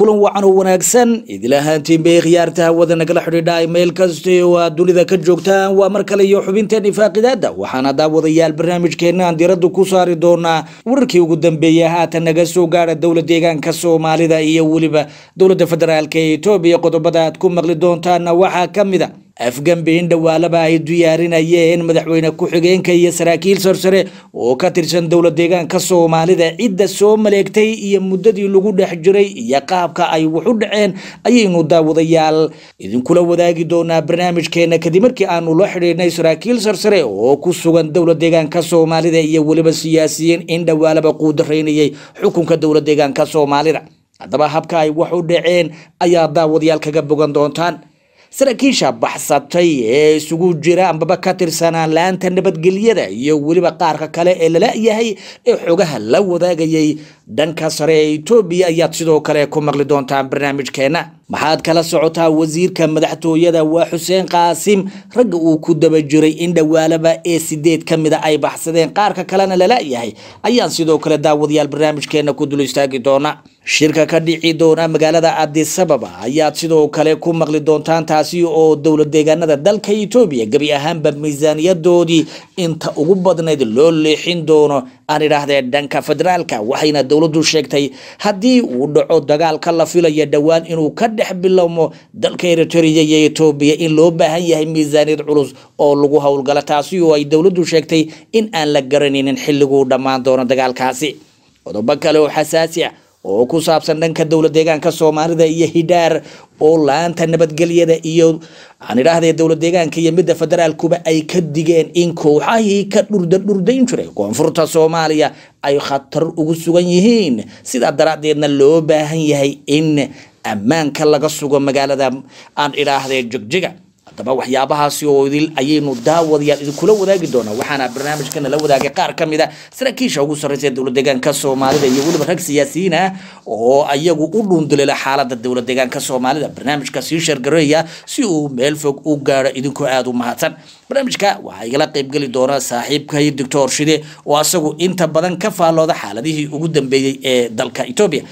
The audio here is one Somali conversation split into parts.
kulan wacan oo wanaagsan idil ahaantiin bay khiyaarta hawada nagala xidhiidha meel kasta oo aad dunida ka joogtaan waa mar kale iyo xubinteen ifaaqidaada waxaana daawadayaal barnaamijkeena aan diradda ku saari doonaa wararkii ugu dambeeyay haatan naga soo gaara dowla deegaanka soomaalida iyo weliba dowladda federaalk ee etoobiya qodobada aad ku maqli doontaana waxaa ka mid a afgambi in dhawaalaba ay diyaarinayeen madaxweyne ku-xigeenka iyo saraakiil sarsare oo ka tirsan dowla deegaanka soomaalida cidda soo maleegtay iyo muddadii lagu dhex jiray iyo qaabka ay wax u dhaceen ayaynu daawadayaal idinkula wadaagi doonaa barnaamijkeena kadib markii aanu la xidhiidhnay saraakiil sarsare oo ku sugan dowla deegaanka soomaalida iyo weliba siyaasiyiin in dhawaalaba quudaraynayay xukunka dowla deegaanka soomaalida haddaba habka ay wax u dhaceen ayaa daawadayaal kaga bogan doontaan saraakiisha baxsatay ee isugu jira ambaba ka tirsanaa laanta nabadgelyada iyo weliba qaarka kale ee lala yahay ee xogaha la wadaagayay dhanka sare ee etoobiya ayaad sidoo kale ku maqli doontaan barnaamijkeena maxaad kala socotaa wasiirka madaxtooyada waa xuseen qaasim ragga uu ku daba jiray in dhawaalaba ee sideed ka mida ay baxsadeen qaarka kalena lala yahay ayaan sidoo kale daawadayaal barnaamijkeena ku dul istaagi doona shirka ka dhici doona magaalada adisababa ayaad sidoo kale ku maqli doontaan taasi oo dowla deegaanada dalka etoobiya gebi ahaanba miisaaniyadoodii inta ugu badnayd loo leexin doono aan idhaahdee dhanka federaalka waxayna dowladdu sheegtay haddii uu dhaco dagaalka la filaya dhowaan inuu ka dhex bilowmo dalka eritrea iyo etoobiya in loo baahan yahay miisaaniyad culus oo lagu howlgala taasi oo ay dowladdu sheegtay in aan la garanaynin xilliguu dhammaan doono dagaalkaasi qodobo kale oo xasaasi ah oo ku saabsan dhanka dowla deegaanka soomaalida iyo hidhaar oo laanta nabadgelyada iyo aan idhaahdee dowla deegaanka iyo midda federaalkuba ay ka digeen in kooxahii ka dhurda dhurdayn jiray koonfurta soomaaliya ay khatar ugu sugan yihiin sidaa daraaddeedna loo baahan yahay in ammaanka laga sugo magaalada aan idhaahdee jegjiga haddaba waxyaabahaasi oo idil ayaynu daawadayaal idinkula wadaagi doonaa waxaana barnaamijkana la wadaagay qaar ka mid a saraakiisha ugu sarreysa ee dowla deegaanka soomaalida iyo weliba rag siyaasiyiin ah oo ayagu u dhuunduleela xaalada dowla deegaanka soomaalida barnaamijka sii shargareeya si uu meel fog u gaaro idinkoo aada u mahadsan barnaamijka waxaa igala qeybgeli doona saaxiibkay doctor shide oo asagu inta badan ka faallooda xaaladihii ugu dambeeyey ee dalka etoobiya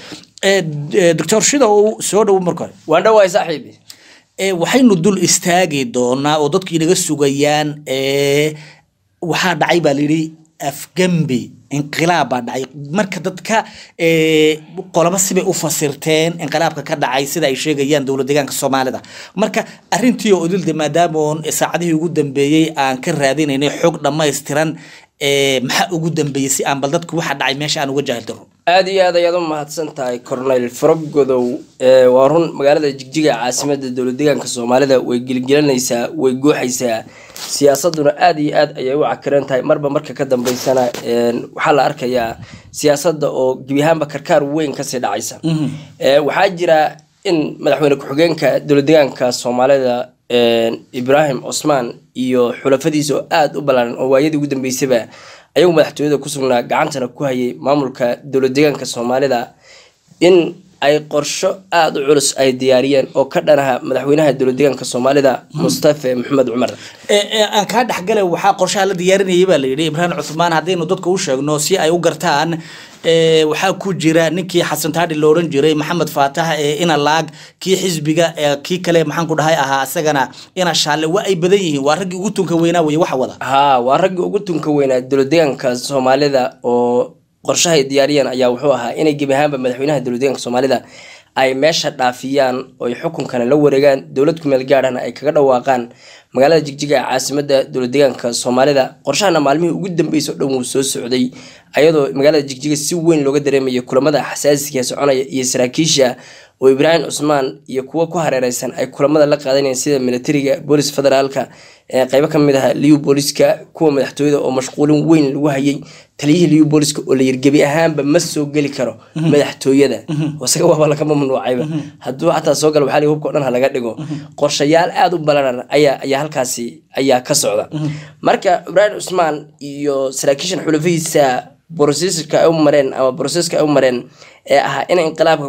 doctor shida oo soo dhowo marka hore waan dhawaay saaxiibi waxaynu dul istaagi doonaa oo dadku inaga sugayaan waxaa dhacay baa layidhi afgembi inqilaab baa dhacay marka dadka qolobo sibay u fasirteen inqilaabka ka dhacay sida ay sheegayaan dowla deegaanka soomaalida marka arintii oo idilde maadaamoon saacadihii ugu dambeeyey aan ka raadinaynay xog dhammaystiran maxaa ugu dambeeyey si aan bal dadku waxa dhacay meesha aan uga jaahil daro aada iyo aad ayaad u mahadsan tahay corneyl faragodow waa run magaalada jigjiga caasimada dowla deegaanka soomaalida way gelgelanaysaa way gooxaysaa siyaasaduna aada iyo aad ayay u cakiran tahay marba marka ka dambeysana waxaa la arkayaa siyaasada oo gebi ahaanba karkaar weyn kasii dhacaysa waxaa jira in madaxweyne ku-xigeenka dowla deegaanka soomaalida ibrahim cusmaan iyo xulafadiisa oo aada u ballaaran oo waayadii ugu dambeysaba ayagu madaxtooyada ku sugnaa gacantana ku hayay maamulka dowla deegaanka soomaalida in ay qorsho aada u culus ay diyaariyeen oo ka dhanaha madaxweynaha dowla deegaanka soomaalida mustafe maxamed cumar aan kaa dhexgale waxaa qorshaha la diyaarinayay baa layidhi ibraahim cuthmaan haddaynu dadka u sheegno si ay u gartaan waxaa ku jira ninkii xasan taadhi la oran jiray maxamed faatax ee ina laag kii xisbiga kii kale maxaan ku dhahay ahaa isagana ina shaalle waa ay badan yihiin waa raggii ugu tunka weynaa weye waxa wada haa waa raggii ugu tunka weynaa dowla deegaanka soomaalida oo qorshahay diyaariyeen ayaa wuxuu ahaa inay gebi ahaanba madaxweynaha dowla deegaanka soomaalida ay meesha dhaafiyaan oo ay xukunkana la wareegaan dowlad kumeel gaadhana ay kaga dhawaaqaan magaalada jigjiga ee caasimada dowla deegaanka soomaalida qorshahana maalmihii ugu dambeysay o dhan wuu soo socday ayadoo magaalada jigjiga si weyn looga dareemaya kulamada xasaasiga soconaya iyo saraakiisha oo ibraahim cusmaan iyo kuwo ku hareereysan ay kulamada la qaadanayeen sida militariga boolis federaalka ee qeybo ka mid ah liu booliska kuwa madaxtooyada oo mashquulin weyn lagu hayay taliyihii liu booliska oo la yirgebi ahaanba ma soo geli karo madaxtooyada isaga waaba laga mamnuucayba hadduu xataa soo gala waxaa hubka o dhan ha laga dhigo qorshayaal aada u ballaaran ayaa ayaa halkaasi ayaa ka socda marka ibraahim cusmaan iyo saraakiishan xulafihiisa broseska ay u mareen ama broseska ay u mareen ee ahaa in inqilaabka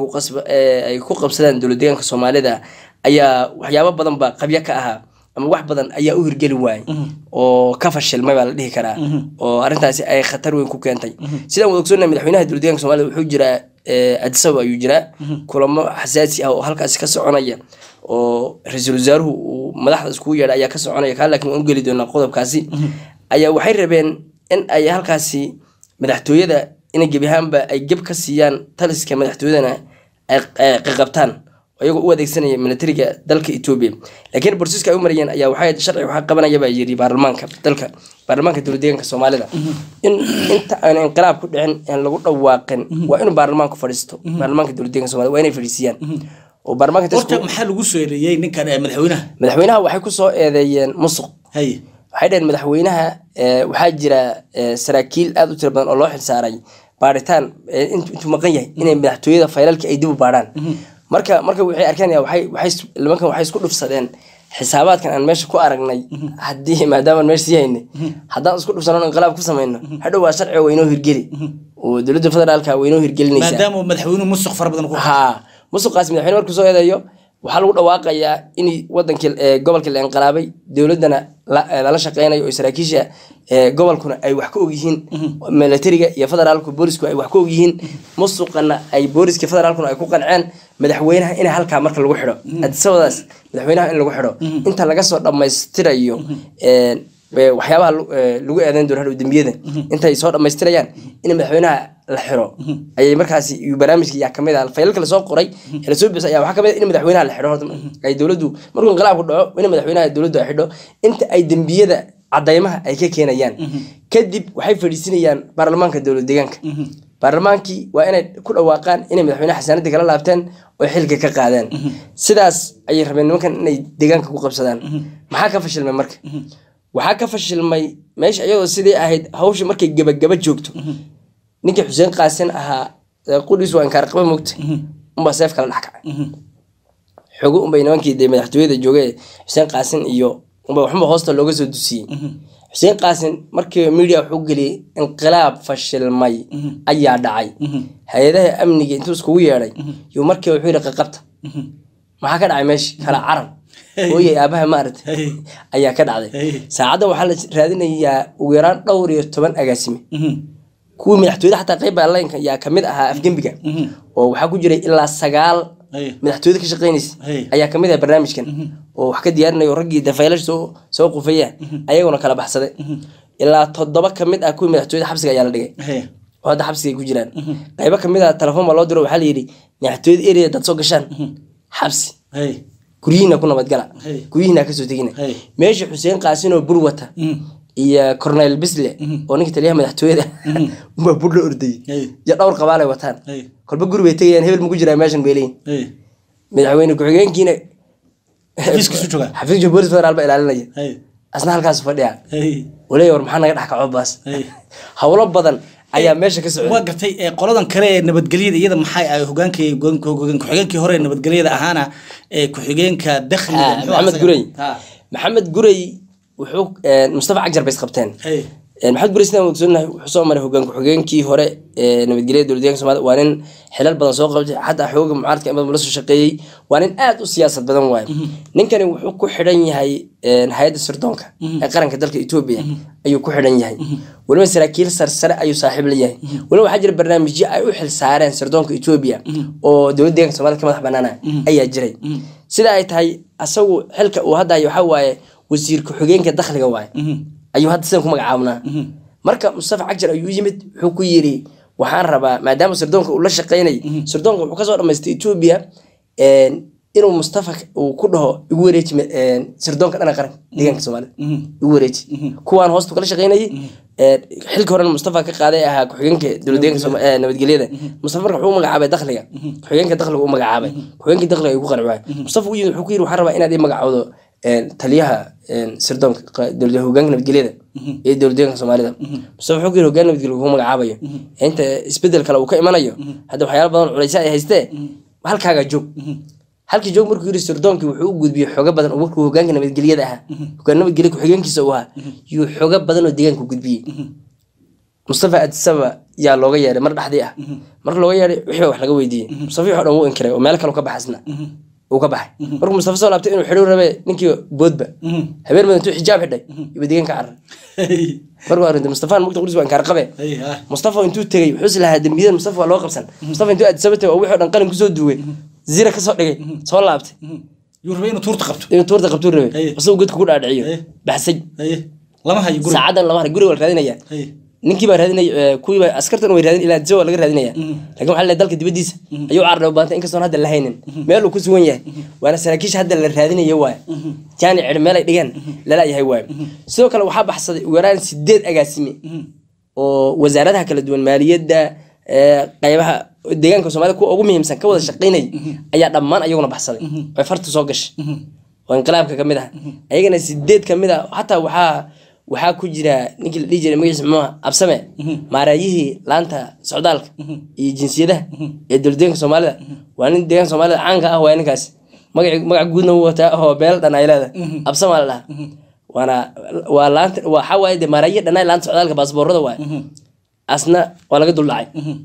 ay ku qabsadaan dowla deegaanka soomaalida ayaa waxyaabo badan ba qabyo ka ahaa ama wax badan ayaa u hirgeli waayay oo ka fashilmay baa la dhihi karaa oo arrintaasi ay khatar weyn ku keentay sidaan wada ogsoonnahay madaxweynaha dowla deegaanka soomaalida wuxuu jiraa addis ababa ayuu jiraa kulamo xasaasi ah oo halkaasi ka soconaya oo ra-iisul wasaaruhu uu madaxda iskugu yeedha ayaa ka soconaya kaa laakiin waan u geli doonaa qodobkaasi ayaa waxay rabeen in ay halkaasi madaxtooyada inay gebi ahaanba ay geb ka siiyaan taliska madaxtooyadana ay qaqabtaan iyagoo u adeegsanaya militariga dalka etoobiya laakiin borsiska ay u marayeen ayaa waxay sharci waxaa qabanaya baa yiri baarlamaanka dalka baarlamaanka dowladdeegaanka soomaalida in inta aan inqilaab ku dhicin aan lagu dhawaaqin waa inuu baarlamaanku fadhiisto baarlamaanka dowladdeegaanka soomaalida waa inay fadhiisiyaan oo baarlamaanka horta maxaa lagu soo eedeeyey ninkan ee madaxweynaha madaxweynaha waxay ku soo eedeeyeen musuq haye waxay dhaheen madaxweynaha waxaa jira saraakiil aada u tira badan oo loo xilsaaray baaritaan intuu maqan yahay inay madaxtooyada faylalkii ay dib u baarhaan marka marka waxay arkeen waxay waxay nimankan waxay isku dhufsadeen xisaabaadkan aan meesha ku aragnay haddii maadaama meesha sii haynay haddaan isku dhufsano inqilaab ku samayno hadhow waa sharciga waynoo hirgeli oo dowladda federaalka waynoo hirgelinaysaa maadaama madaxweynuhu musuq fara badan ku haa musuqaas madaxweyne markuu soo eedeeyo waxaa lagu dhawaaqayaa in wadankii gobolka la inqilaabay dowladana lala shaqeynayo oo saraakiisha gobolkuna ay wax ka ogyihiin militariga iyo federaalku boolisku ay wax ka ogyihiin musuqana ay booliska federaalkuna ay ku qanceen madaxweynaha in halkaa marka lagu xidho adisabadaas madaxweynaha in lagu xidho inta laga soo dhammaystirayo waxyaabaha lagu eedeyn doono hadhow dembiyada intay soo dhammaystirayaan in madaxweynaha la xiro ayay markaasi barnaamijka yaa kamid ah faylalka lasoo qoray ee lasoo bixisay ayaa waxaa kamid ah in madaxweynaha la xidho horta ay dowladdu markuu inqilaabku dhaco in madaxweynaha dowladdu ay xidho inta ay dembiyada cadaymaha ay ka keenayaan kadib waxay fadhiisinayaan baarlamaanka dowlad deegaanka baarlamaankii waa inay ku dhawaaqaan inay madaxweynaha xasaanadii kala laabteen oo xilka ka qaadeen sidaas ayay rabeen nimankan inay deegaanka ku qabsadaan maxaa ka fashilmay marka waxaa ka fashilmay meesha iyadoo sidii ahayd hawsha markay gebagaba joogto ninkii xuseen qaasin ahaa qudhiis waa inkaar qaba mogta unbaa seef kala dhex kacay xogo unbay nimankii dee madaxtooyada joogay xuseen qaasin iyo unba waxunba hoosta looga soo dusiyey xuseen qaasin markii media wuxuu geliyey inqilaab fashilmay ayaa dhacay hay-adaha amniga intuu iskugu yeedhay yuu markii wuxuu yidhi qaqabta maxaa ka dhacay meesha kala caran hooyay aabaha maarata ayaa ka dhacday saacaddan waxaa la raadinayaa ugu yaraan dhowr iyo toban agaasime kuwii madaxtooyada xataa qayb baarlaynka yaa kamid ahaa afgembiga oo waxaa ku jiray ilaa sagaal madaxtooyada ka shaqeynaysa ayaa kamid ah barnaamijkan oo wax ka diyaarinayo raggii dafaylash soo soo qufaya ayaguna kala baxsaday ilaa toddoba kamid ah kuwii madaxtooyada xabsiga ayaa la dhigay oo hadda xabsiga ay ku jiraan qaybo kamid ah telefoon baa loo diro waxaa la yidhi madaxtooyada area dad soo gashaan xabsi guryihiina ku nabadgala guryihiina kasoo tegina meesha xuseen qaasin oo bur wata iyo cornel bisle oo ninka taliyaha madaxtooyada unbaa bur la ordayay iyo dhowr qabaalay wataan kolba guri bay tegayaan hebel maku jiraa meeshan bay leeyihin madaxweyne ku-xigeenkiina xafiiska boolis federaal ba ilaalinaya asna halkaas fadhiya waleeya war maxaa naga dhex kaco baas howlo badan ayaa meesha ka socda waa gartay qoladan kale ee nabadgelyada iyada maxay ay hogaankii ku-xigeenkii hore ee nabadgelyada ahaana ee ku-xigeenka dakhliga maxamed gurey maxamed gurey wuxuu mustafa cagjar bay isqabteen maxamed gurey sidaan ogsoonahay wuxuu soo maray hogaan ku-xigeenkii hore ee nabadgelyada dowladdeeganka soomaalida waa nin xilal badan soo qabtay xataa xooga mucaaradka in badan la soo shaqeeyey waa nin aad u siyaasad badan waaye ninkani wuxuu ku xidhan yahay hay-adda sirdoonka ee qaranka dalka etoobiya ayuu ku xidhan yahay weliba saraakiil sarsare ayuu saaxiib la yahay weliba waxaa jira barnaamijyo ay u xil saareen sirdoonka etoobiya oo dowladda deeganka soomaalida ka madax banaana ayaa jiray sida ay tahay asagu xilka uu hadda hayo waxaa waaye wasiir ku-xigeenka dakhliga waaye ayuu hadda sidan ku magacaabnaa marka mustafa cagjar ayuu yimid wuxuu ku yiri waxaan rabaa maadaama sirdoonka uu la shaqeynay sirdoonka wuxuu kasoo dhamaystay etoobiya inuu mustafa uu ku dhaho igu wareeji sirdoonka dhana qaranka deegaanka soomaalida igu wareeji kuwaan hoostu kala shaqeynayay xilka horena mustafa ka qaaday ahaa ku-xigeenka dowladdeeganka nabadgelyada mustafa marka wuxuu magacaabay dakhliga ku-xigeenka dakhliga u magacaabay ku-xigeenkii dakhliga ayuu ku qarci waayay mustafa u yimid wuxuu ku yiri waxaan rabaa inaad ii magacowdo taliyaha sirdoonka dowlada hogaanka nabadgelyada ee dowlad deeganka soomaalida mustafa wuxuu ku yiri hogaan nabadgelya ku magacaabayo inta isbedel kale uu ka imanayo hadda waxyaala badan culaysa ay haystee halkaaga joog halkii joog markuu yiri sirdoonkii wuxuu u gudbiyey xogo badan oo markuu hogaanka nabadgelyada ahaa hogaan nabadgelya ku-xigeenkiisa uu ahaa yuu xogo badan oo deegaanka gudbiyey mustafa adisaba yaa looga yeeray mar dhexdii ah marka looga yeeray wixii wax laga weydiiyey mustafa wixii o dhan wuu inkiray oo meel kale ka baxasna uu ka baxay markuu mustafa soo laabtay inuu xidhiw rabe ninkii boodba habeen madan intuu xijaab xidhay iba deegaan ka carar markuu arintay mustafaan mugta qudus waa inkaar qabe mustafa intuu tegey wuxuu is lahaa dembiyada mustafa waa loo qabsan mustafa intuu addisaba tegay oo wixii o dhan qalin kusoo duugay zira kasoo dhigay soo laabtay yuu rabay inuu tuurta qabto inuu tuurta qabtuu rabe Haye. isagoo godka ku dhaadhiciyo Haye. baxsay haye lama hayo guri saacadan lama haray guriga waa la raadinaya haye ninkii baa raadinaya kuwiiba askartan way raadin ilaa adisa waa laga raadinaya laakiin waxaa la dalka dibadiisa ayuu carra u baantay inkastoon hadda la haynin meel uu ku sugan yahay waana saraakiisha hadda la raadinayo waay jaani cidh meel ay dhigeen lala yahay waay sidoo kale waxaa baxsaday ugu yaraan sideed agaasime oo wasaaradaha kala duwan maaliyadda ee, qaybaha deegaanka soomaalida kuwa ugu muhiimsan ka wada shaqaynay ayaa dhammaan ayaguna baxsaday oo farta soo gashay oo inqilaabka kamid ah ayagana sideed kamid ah xataa waxaa waxaa ku jira ninkii la dhihi jiray magaciisa muxuu ahaa absame maaraayihii laanta socdaalka iyo jinsiyadaha ee dowladdeeganka soomaalida waa nin deegaanka soomaalida caanka ah waa ninkaas magaci magac guudna wuu wataa oo beel dhan ay leedahay absama la dhahaa waana waa laanta waxaa waaye de maaraayihi dhanaa laanta socdaalka baasboorada waaye asna waa laga duldhacay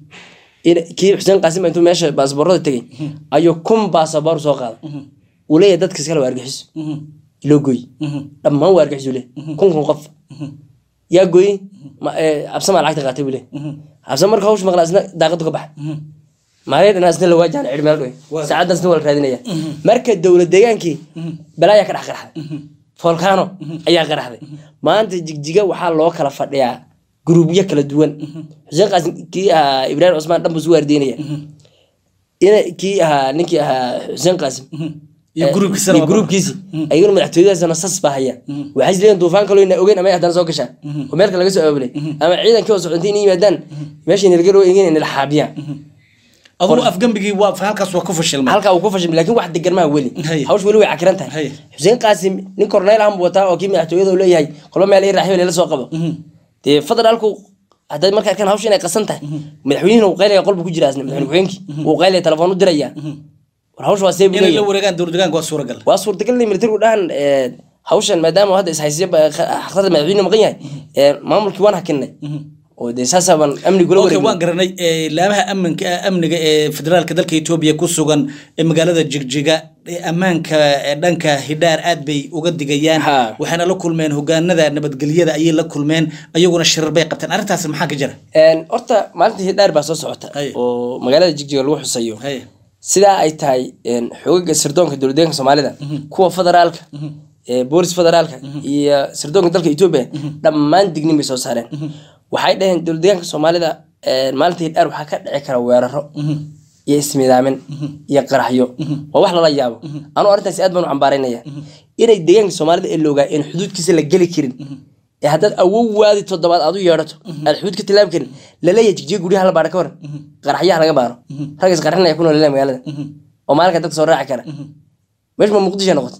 in- kii xuseen qaasim intuu meesha baasboorada tegey ayuu kun baasaboor soo qaaday uu leeyahay dadka iskale waa argaxiso loo gooy dhammaan waa argaxiso le kun kun qof yaa gooy absamaa lacagta qaatay buu le absama marka hawsha maqla isna daaqadu ka baxa maalin dhanaa isna la waajahana cidh meel dhowe saacaddan isna waa la raadinaya marka dowlad deegaankii balaayaa ka dhex qarxday volcano ayaa qaraxday maanta jigjiga waxaa loo kala fadhiyaa gruubyo kala duwan xuseen qaasim kii ahaa ibraahim cusmaan dhan buu isu waardeynaya ina kii ahaa ninkii ahaa xuseen qaasim iyo gruubkiisana iyo waa- gruubkiisi ayaguna madaxtooyadaasna sas baa haya waxay isleeyihin duufaan kaloo ina ogeyn ama ay haddana soo gashaa oo meel kale laga soo aabulay ama ciidankii oo socotay inay yimaadaan meesha nilgaroo egin inay la xaabiyaan aduu afgambigii waa halkaas waa ku fashilmay halkaa uu ku fashilmay laakiin wax degan maha weli Haye. hawsh weli way cakiran tahay Haye. xuseen qaasim nin korneyl ahan buu wataa oo kii madaxtooyada uu leeyahay kolba meel raaxyo la soo qabo dee federaalku hadday marka arkaan hawsha inay qasan tahay madaxweynihina uu qaylaya qolbu ku jira asna madaxweyne ku-xigeenkii uu qaylaya telefoon u diraya war hawsha waa see buu inay la leeyahay wareegaan dowlad deegaanka waa suuragal waa suurtagal inay militarigu dhahan ee, hawshan maadaama hadda ishaysiya xaqsada madaxweyne maqan yahay ee, maamulkii waan hakinay oo dee saasaaban amnigula okay wareegay waan garanay ee, laamaha amninka amniga ee federaalka dalka etoobiya ku sugan ee magaalada jigjiga ee ammaanka ee dhanka hidhaar aad bay uga digayaan Ha. waxayna la kulmeen hogaanada nabadgelyada ayay la kulmeen ayaguna shirar bay qabteen arrintaas maxaa ka jira Een, horta maalintii hidhaar baa soo socota Haye. oo magaalada jigjiga lagu xusayo haye sidaa ay tahay een, xogaga sirdoonka dowladdeeganka soomaalida kuwa federaalka ee boolis federaalka iyo sirdoonka dalka etoobiya dhammaan dignin bay soo saareen waxay dhaheen dowladdeeganka soomaalida een, maalinta hidhaar waxaa ka dhici kara weeraro iyo ismidaamin iyo qaraxyo waa wax lala yaabo anuu arrintaasi aad baan u cambaaraynaya inay deegaanka soomaalida ee la ogaa in xuduudkiisa la geli karin ee haddaad awow waadi toddobaad aad u yeedhato aad xuduud ka tilaabi karin laleeyahay jigjiga guryaha la baara ka hor qaraxyaha laga baaro rag isqarxinaya ku nool magaalada oo maalinka dadka soo raaci kara meesha ma muqdisho noqoto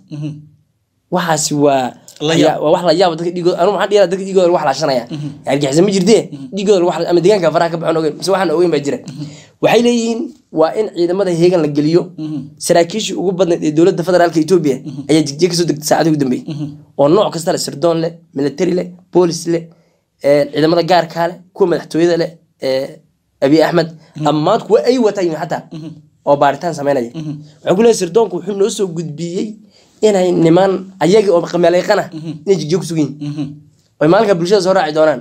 waxaasi waa La ayaa- yaab. waa wax la yaabo dadka dhiigooda anu maxaa dhigaa dadka dhiigooda lagu xalaashanaya argixisa ma jirtee dhiigooda lagu xala- ama deegaanka faraha ka baxon ogeyn mise waxaan ogeyn baa jira waxay leeyihiin waa in ciidamada heegan la geliyo saraakiishii ugu badnayd ee dowladda federaalka etoobiya ayaa jigjiga kasoo degtay saacadii ugu dambeeyey oo nooc kasta leh sirdoon leh military leh boolis leh ee, ciidamada gaarkaa leh kuwa madaxtooyada leh ee, abiy axmed dhammaan kuwa ay watayin xataa oo baaritaan sameynaya waxay ku leeyahay sirdoonku wuxuu noo soo gudbiyey inay niman ayagii oo qameelayqana inay jigjiga ku sugan yihiin oy maalinka bulshada soo raaci doonaan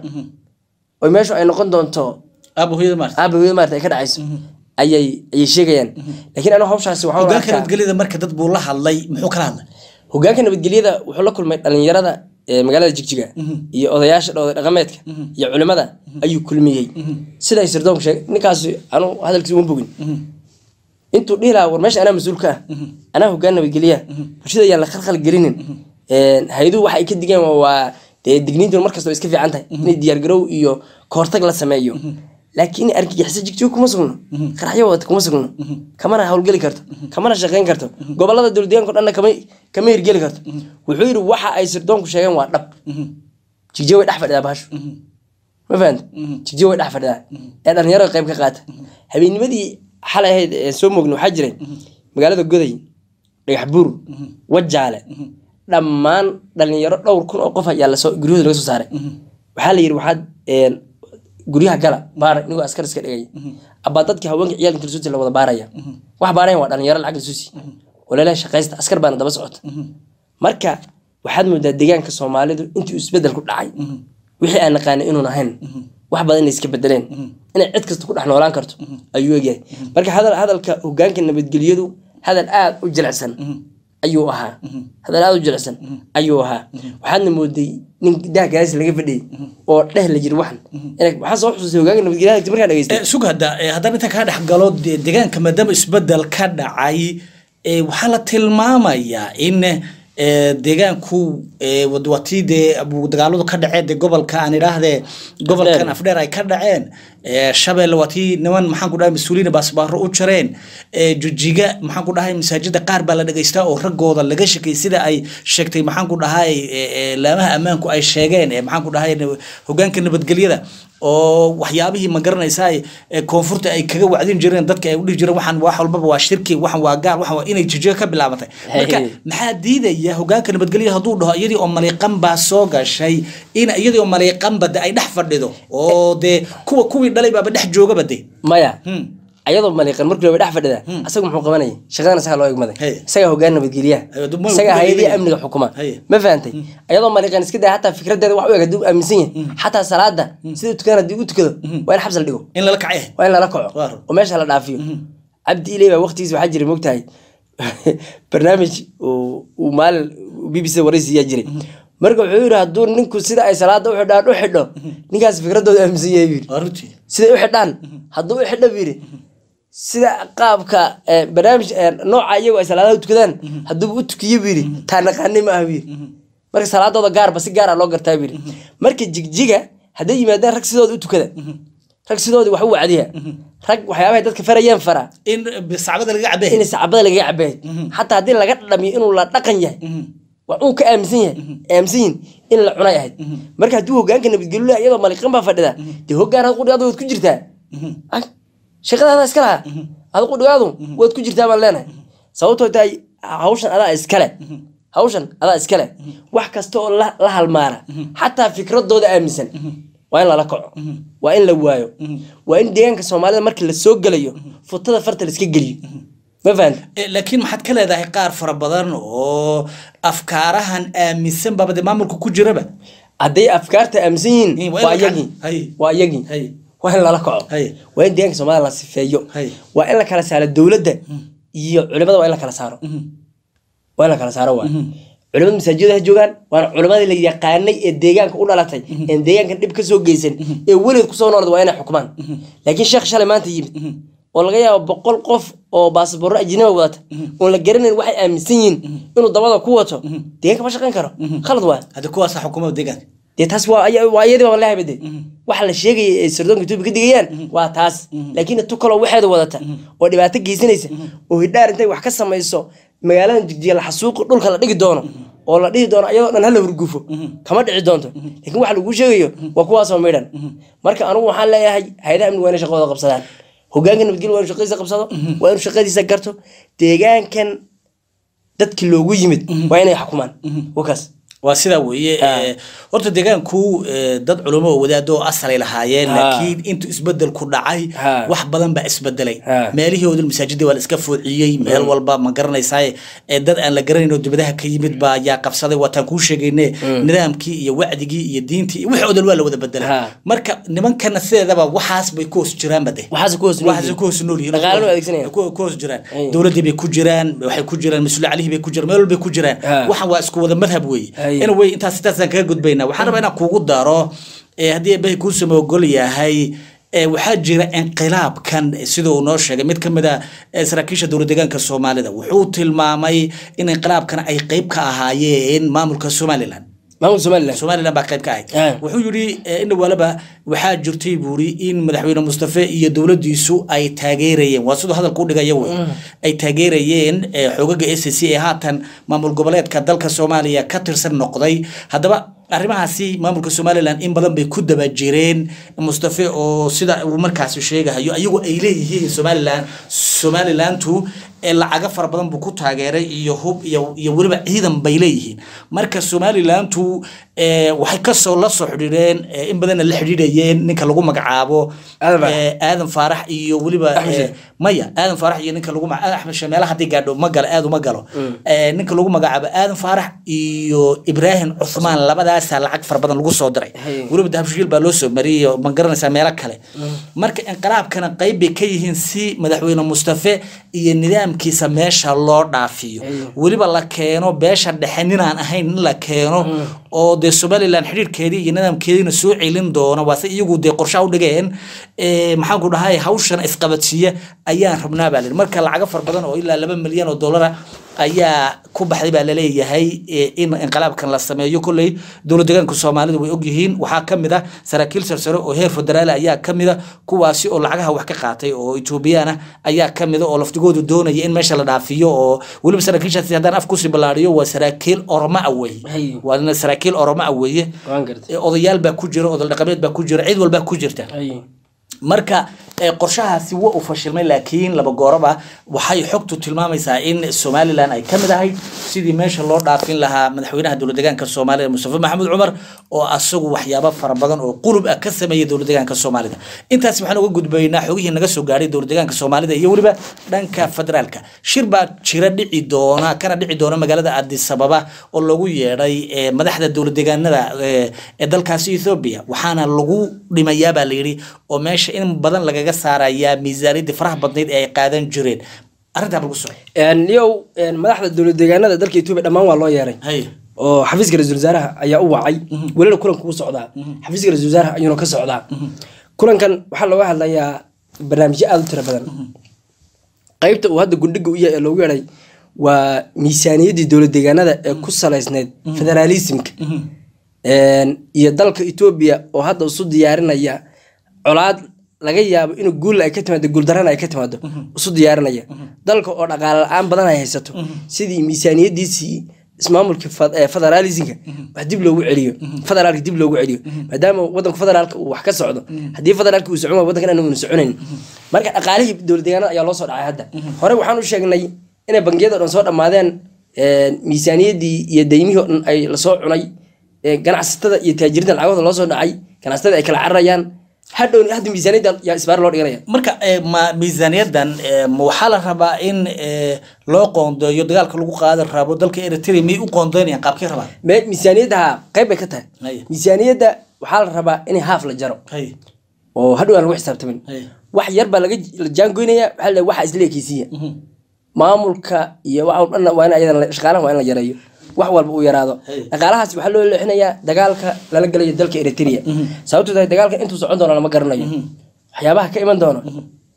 oy meeshu ay noqon doonto aaba hooyada maarta aabaweda maarata ay ka dhacayso ayay ayay sheegayaan laakiin anigu hawshaasi waxaa u hogaanka arkaa nabadgelyada marka dad buu la hadlay muxuu kala hadlay hogaanka nabadgelyada wuxuu la kulmay dhalinyarada ee magaalada jigjiga iyo odayaasha dhooda dhaqameedka iyo culimada ayuu kulmiyey siday sirdoonku sheegay ninkaasi anu hadalkiisa uma bogin intuu dhihi lahaa war meesha anaa mas-uul ka ah anaa hogaan nabadgelya bulshada ayaan la khalkhal gelinin hay-aduhu waxa ay ka digeen waa- waa dee digniintu markasta way iska fiican tahay inay diyaargarow iyo kahortag la sameeyo laakiin argagixiso jigjigo kuma sugno qaraxyo wadata kuma sugno kamana howlgeli karto kamana shaqeyn karto gobolada dowladdeegaanka o dhanna kama kama hirgeli karto wuxuu yidhi waxa ay sirdoonku sheegeen waa dhab jigjigo way dhex fadhidaa bahashu ma fahanta jigjigo way dhex fadhidaa ee dhalinyarada qayb ka qaata habeennimadii xalay ahayd ee soo moogna waxaa jiray magaalada goday dhagax buur wajaale dhammaan dhalinyaro dhowr kun oo qof ayaa lasoo guryahooda laga soo saaray waxaa la yidhi waxaad een, guryaha gala baara inigoo askar iska dhigay abaa dadkii haweenka ciyaalka kalsuuti la wada baaraya wax baarayan waa dhalinyaro lacag lasuusi oo laleeyahay shaqaysta askar baana daba socota marka waxaad moodaa deegaanka soomaalidu intii isbedel ku dhacay wixii aan naqaanay inuun ahayn wax badan inay iska bedeleen inay cid kasta ku dhex noolaan karto ayuu egyahay marka hadal hadalka hogaanka nabadgelyadu hadal aada u jilicsan ayuu ahaa hadal aada u jilicsan ayuu ahaa waxaadna mooday nin daha gaas laga fadhiyay oo dheh la jiri waxan Inay- waxaan soo xusuustay hogaanka nabadgelyada markaan dhageystay Eh, sug hadda eh, haddaan inta kaa dhex galo de- deegaanka maadaama isbedel ka dhacay eh, waxaa la tilmaamayaa in eh, deegaanku eh, wad- waa tii dee abu- dagaaladu ka dhaceen dee gobolka aan idhaahdee gobolkan afdheer ay ka dhaceen eh, shabeelle waa tii niman maxaan ku dhahay mas-uuliyiin baasbaaro u jareen eh, jujiga maxaan ku dhahay masaajida qaar baa la dhegaystaa oo raggooda laga shakay sida ay sheegtay maxaan ku dhahay eh, eh, laamaha ammaanku ay sheegeen eh, maxaan ku dhahay nab- hogaanka nabadgelyada oo waxyaabihii ma garanaysaa ee koonfurta ay kaga wacdin jireen dadka ay u dhihi jireen waxaan wax walbaba waa shirki waxan waa gaal waxan waa inay jijiga ka bilaabatay marka Hey. maxaa diidaya hogaanka nabadgelya hadduu dhaho iyadii oo maliiqan baa soo gashay in iyadii oo maliiqanba de ay dhex fadhido oo dee kuwa kuwii dhalay baaba dhex joogaba de maya Hmm. ayadoo maliiqan markii looba dhex fadhida asaga muxuu qabanayay shaqadan isagaa loo egmaday Hey. isagaa hogaan nabadgelyaha Ayo, dib ma- isagaa ku hay-adihii dhegeynayo. amniga xukuma Hey. ma fahantay ayadoo maliiqan iska daya hataa fikradeeda wax u eg hadduu aaminsan yahay xataa salaada sida u tukadaan haddii u tukado waa in xabs la dhigo in lala kacay waa in lala kaco Waar. oo meesha la dhaafiyo cabdi iley baa waqtigiisa waxaa jiray mogtahay barnaamij uu uu maalin b b c waraysiyaa jiray marka wuxuu yidhi hadduu ninku sida ay salaada u xidhaan u xidho ninkaas fikradooda aaminsan yahay buu yidhi waa runtii siday u xidhaan hadduu u xidho buu yidhi sida qaabka eh, barnaamij eh, nooca iyagu ay salaadaha u tukadaan hadduuba u tukiyo buu yidhi taa naqaani ma ah buu yidhi marka salaadooda gaarba si gaara loo gartaa buu yidhi marka jigjiga hadday yimaadaan rag sidooda u tukada rag sidoodii wax u wacdiya rag waxyaabahay dadka farayeen fara in sacbada laga cabay in sacbada lagaga cabeey xataa haddii laga dhamiyo inuu la dhaqan yahay wax uu ka aaminsan yahay aaminsan yihin in la cunay ahayd marka hadduu hogaanka nabadgelyo leh iyadoo maliqan baa fadhida dee hogaan ad qudhigaadu waad ku jirtaa Ay, shaqadaada iska laha ad qudhigaadu waad ku jirtaa baan leenahay sababtoo tahay hawshan adaa iskale hawshan adaa iskale wax kasta oo la la halmaara xataa fikradooda aaminsan waa in lala kaco waa in la waayo waa in deegaanka soomaalida markii la soo gelayo futada farta la iska geliyo ma fahanta Eh, laakiin maxaad ka leedahay qaar fara badan oo afkaarahan aaminsan baaba dee maamulka ku jiraba hadday afkaarta aaminsan Eh, yihiin waa in waa la iyagii kaco. Hay. waa iyagii Hay. waa in lala kaco Hay. waa in deegaanka soomaalida la sifeeyo Hay. waa in la kala saaro dowladda iyo culimada waa in la kala saaro waa in la kala saaro waa culimada masaajida ha joogaan waana culimadii la yaqaanay ee deegaanka u dhalatay een deegaanka dhib ka soo geysan ee weligeed kusoo noolad waa inay xukumaan laakiin sheekh shalay maanta yimid oo laga yaabo boqol qof oo baasaboro ajnabi wadata oon la garanayn waxay aaminsan yihiin inuu dabada ku wato deegaanka ma shaqayn karo khalad waa hadda kuwaasa xukuumada deegaanka dee taas waa aya- waa iyadii baan leeyahay bade waxa la sheegaya ee sirdoonka etoobiya ka digayaan waa taas laakiin tu kaloo waxeeda wadata oo dhibaato geysanaysa oo hidhaar intay wax ka samayso magaalada jigjiga la xasuuqi dhulka la dhigi doono oo la dhihi doono ayadoo dhan hala hurgufo kama dhici doonto laakiin waxa lagu sheegayo waa kuwaasoo midhan marka anugu waxaan leeyahay hay-adaha amniga waa inay shaqadooda qabsadaan hogaanka nabadgelya waa inuu shaqadiisa qabsado waa inuu shaqadiisa garto deegaankan dadkii loogu yimid waa inay xukumaan wakaas waa sidaa weeye Ah. eh, horta deegaanku eh, dad culamo oo wadaado oo asalay lahaayeen Ah. laakiin intuu isbedel ku dhacay Ah. wax badan baa isbedelay Ah. meelihii odil masaajida waa la iska foociyey meel walba ma garanaysaa ee dad aan la garanayn oo dibadaha ka yimid baa yaa qabsaday waataan kuu sheegayne nidaamkii iyo wacdigii iyo diintii iyo wixii odil waa la wada bedelay Ah. marka nimankana sideedaba waxaas bay ku hoos jiraanba de waxaas ku hoos nool waxaas ku hoos nool yihiin Dhaqaalena waa adeegsanayaan. ku ku hoos jiraan Ay. dowladii bay ku jiraan waxay ku jiraan mas-uul calihii bay ku jiraan meel walbay ku jiraan Ah. waxan waa isku wada madhab weeye Ay. in way intaas intaasaan kaga gudbaynaa waxaan rabaa inaan kugu daro eh, haddii eebbahay kuu sama ogol yahay eh, waxaa jira inqilaabkan eh, sida uu noo sheegay mid ka mid a eh, saraakiisha dowlad deegaanka soomaalida wuxuu tilmaamay in inqilaabkan ay qeyb ka ahaayeen maamulka somalilan maamulka somalilan somalilan baa qayb ka ahayd Ah. wuxuu yidhi eh, in walaba waxaa jirtay buuri in madaxweyne mustafe iyo dowladiisu ay taageerayeen waa siduu hadalka u dhigaya wey ay taageerayeen eh, xoogaga s c ee haatan maamul goboleedka dalka soomaaliya ka tirsan noqday haddaba arrimahaasi maamulka somalilan in badan bay ku daba jireen mustafe oo sida uu markaasi sheegahayo ayagu ay leeyihiin somalilan somalilantu ee lacago fara badan buu ku taageeray iyo hub iyo iyo weliba ciidan bay leeyihiin marka somalilantu ee, waxay kasoo la soo xidhiidheen ee, in badanna la xidhiidhayeen ninka lagu magacaabo Aadan Faarax. ee, aadan faarax iyo weliba Axmed ee, Sheikh. maya aadan faarax iyo ninka lagu magacaabo axmed sheekh meelaha haddii gaadho ma galo aad uma galo Ee, ninka lagu magacaabo aadan faarax iyo ibraahim cuthmaan labadaasaa lacag fara badan lagu soo diray Hay. weliba dahabshiil baa loo soo mariyey oo ma garanaysaa meelo kale marka inqalaabkana qayb bay ka yihiin si madaxweyne mustafe iyo nidaamkiisa meesha loo dhaafiyo Hay. weliba la keeno beesha dhexe ninaan ahayn in la keeno oo dee somalilan xidhiirkeedii iyo nidaamkeediina soo celin doona waase iyagu dee qorshaha u dhigeen ee, maxaan ku dhahay hawshan isqabadsiiya ayaan rabnaa baa lihi marka lacago fara badan oo ilaa laba milyan oo dollara ayaa ku baxday baa laleeyahay ee, in inqalaabkan la sameeyo kolley dowlad deegaanka soomaalidu way ogyihiin waxaa ka mid ah saraakiil sarsare oo heer federaal ayaa ka mid a kuwaasi oo lacagaha wax ka qaatay oo etoobiyaan ah ayaa ka mid a oo laftigoodu doonaya in meesha la dhaafiyo oo weliba saraakiishaasi haddaan af kusii ballaariyo waa saraakiil oroma ah weeye Hay. waana saraakiil oroma ah weeye waan gartay ee, odayaal baa ku jira odol dhaqameed baa ku jira cid walbaa ku jirta Hay. marka ee, qorshahaasi waa uu fashilmay laakiin laba gooraba waxay xogtu tilmaamaysaa in somalilan ay ka mid ahayd sidii meesha loo dhaafin lahaa madaxweynaha dowlad deegaanka soomaalida mustafa maxamed cumar oo asagu waxyaabo fara badan oo qulub ah ka sameeyay dowlad deegaanka soomaalida intaas waxaan uga gudbaynaa xogihii naga soo gaadhay dowlad deegaanka soomaalida iyo weliba dhanka federaalka shir baa jira dhici doona kana dhici doona magaalada addis ababa oo lagu yeedhay ee, madaxda dowlad deegaanada ee ee dalkaasi ethoobia waxaana lagu dhimayaa baa layidhi oo meesha in badan lagaga saarayaa miisaaniyadii faraha badnayd ee ay qaadan jireen arrintaa lagu soo Een, yow een, madaxda dowlad deegaanada dalka etoobiya dhammaan waa loo yeeray hay oo xafiiska ra-iisul wasaaraha ayaa u wacay welina kulanka wuu socdaa xafiiska ra-isul wasaaraha ayuuna ka socdaa kulankan waxaa looga hadlayaa barnaamijyo aada u tiro badan qaybta uu hadda gundhiga u yahay ee loogu yeedhay waa miisaaniyaddii dowlad deegaanada ee ku salaysneyd federaalismka Een, iyo dalka etoobiya oo hadda isu diyaarinaya colaad laga yaabo inuu guul ay ka timaado guuldarana ay ka timaado isu diyaarinaya dalka oo dhaqaale la-aan badan ay haysato sidii miisaaniyadiisii ismaamulka fed- ee federaalismka wax dib loogu celiyo federaalka dib loogu celiyo maadaama wadanka federaalka uu wax ka socdo haddii federaalka uu socon waayo wadankan aanu soconayn marka dhaqaalihii dowlad deegaanada ayaa loo soo dhacay hadda hore waxaan u sheegnay inay bangiyada oo dhan soo dhammaadeen een, miisaaniyadii iyo deymihii oo dhan ay lasoo cunay ee, ganacsatada iyo taajiriinta lacagooda loo soo dhacay ganacsatada ay kala cararayaan hadhow hadda miisaaniyadda yaa isbaar loo dhiganaya marka ee, ma miisaaniyadan ee, ma waxaa la rabaa in ee, loo qoondeeyo dagaalka lagu qaadi rabo dalka eritrea miyay u qoondeynayaan qaabkay rabaan Me- miisaaniyadda ha qayb bay ka tahay Haya. miisaaniyadda waxaa la rabaa in haaf la jaro hay oo hadhow aan lagu xisaabtamin hay wax yar baa laga la jaangoynaya waxaa la waxa isla ekeysiiya maamulka iyo waxa oo dhan waa in ayadan la- shaqaalaha waa in la yareeyo wax walba uu yaraado Hey. dhaqaalahaas waxaa loo leexinayaa dagaalka lala galayo dalka eritrea sababto tahay dagaalka intuu socon doono lama garanayo waxyaabaha ka iman doono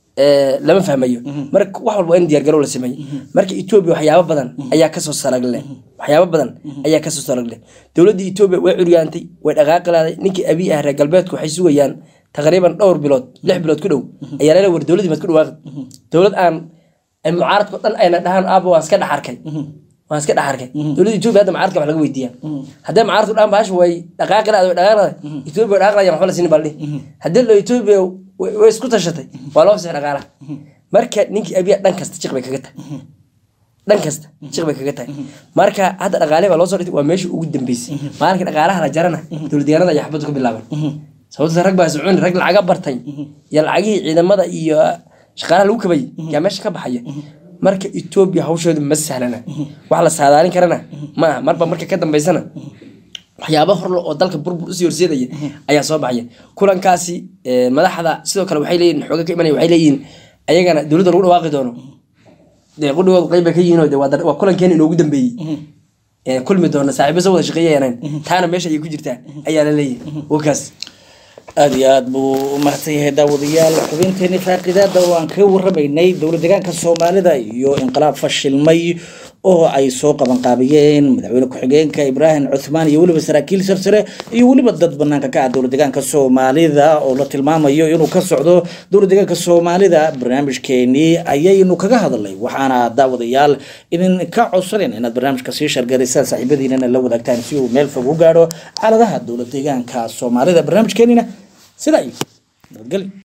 ee, lama fahmayo marka wax walba waa in diyaargarow la sameeyo marka etoobiya waxyaabo badan ayaa kasoo saragle waxyaabo badan ayaa kasoo saragle dowladda etoobiya way curyaantay way dhaqaaqi laaday ninkii abiy ah reer galbeedku waxay sugayaan taqriiban dhowr bilood lix bilood ku dhow ayaa lala war dowladdii maad ku dhawaaqi dowlad aan ay mucaaradko dhan ayna dhahaan aaba waan iska dhex arkay waan iska dhex arkay dowladda etoobiya hadda mucaaradka wax laga weydiiyaa haddii mucaaradku dhaan baash way dhaqaaqi laada way dhaqaaqi laada etoobiya way dhaqaaqi laayaan waxba la siinin baa la dhihi haddii lo etoobiya way way isku tashatay waa loo fasix dhaqaalaha marka ninkii abiya dhan kasta jiq bay kaga tahay dhan kasta jiq bay kaga tahay marka hadda dhaqaalihi baa loo soo dhigtay waa meeshii ugu dambeysay maalinka dhaqaalaha la jarana dowlad deegaanada ayaa xabaddu ka bilaaban sababta rag baa soconi rag lacaga bartay iyo lacagihii ciidamada iyo shaqaalaha lagu kabayay yaa meesha ka baxaya marka etoobiya hawsheedu ma sahlana wax la saadaalin karana ma aha marba marka ka dambeysana waxyaaba horle oo dalka burbur usii horseedaya ayaa soo baxaya kulankaasi eh, madaxda sidoo kale waxay leeyihin xooga ka imanaya waxay leeyihin ayagana dowladda lagu dhawaaqi doono dee qudhigood qayb bay ka yihiin oo dee waa dar- waa kulankeena inoogu dambeeyey Eh, kulmi doona saaxiibo soo wada shaqeeyayanaan taana meesha ayay ku jirtaa ayaa la leeyahay wakaas aada iyo aada buu u mahadsan yahay daawadayaal xubinteeni faaqidaada oo aan kaga warramaynay dowlad deegaanka soomaalida iyo inqilaab fashilmay oo ay soo qabanqaabiyeen madaxweyne ku-xigeenka ibraahim cuthmaan iyo weliba saraakiil sarsare iyo weliba dad banaanka ka ah dowlad deegaanka soomaalida oo la tilmaamayo inuu ka socdo dowlad deegaanka soomaalida barnaamijkeenii ayaynu kaga hadalnay waxaana daawadayaal idin ka codsanen inaad barnaamijka sii shargarisaan saaxiibadiinana la wadaagtaan si uu meel fog u gaadho xaaladaha dowlad deegaanka soomaalida barnaamijkeenina sidaa iyo nabadgelyo